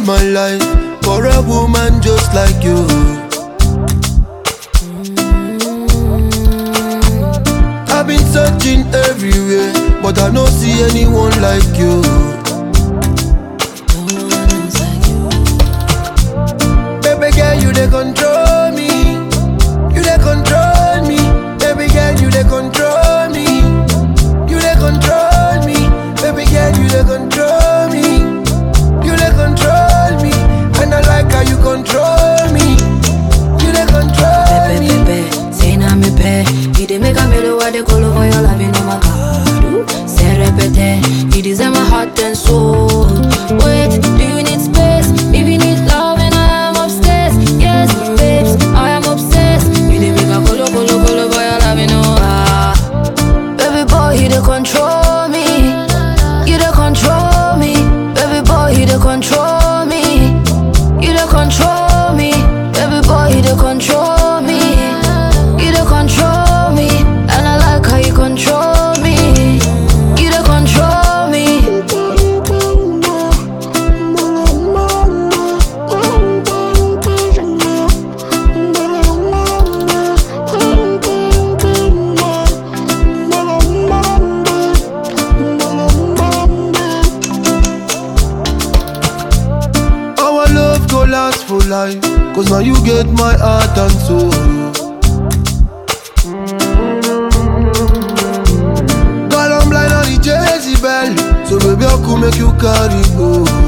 my life for a woman just like you. I've been searching everywhere, but I don't see anyone like you. Baby girl, you they control me. You they control me. Baby girl, you they control me. You they control me. Baby girl, you they control me. You they control me. And I like how you control me. You they control Pepe, me. pepe, say na me pe You dey make a melody what they call over your love, you know my God ooh. Say repete, you deserve my heart and soul Wait, do you need space? If you need love and I am upstairs Yes, babes, I am obsessed You dey make a colo, colo, colo over your love, you know ah Baby boy, you dey control me You dey control me Baby boy, you dey control me You dey control me Baby boy, you dey control me You dey control me And I like how you control me You dey control me Our love go last for life. Cause now you get my heart and soul. Girl, I'm blind on the Jezebel. So baby, I could make you carry go.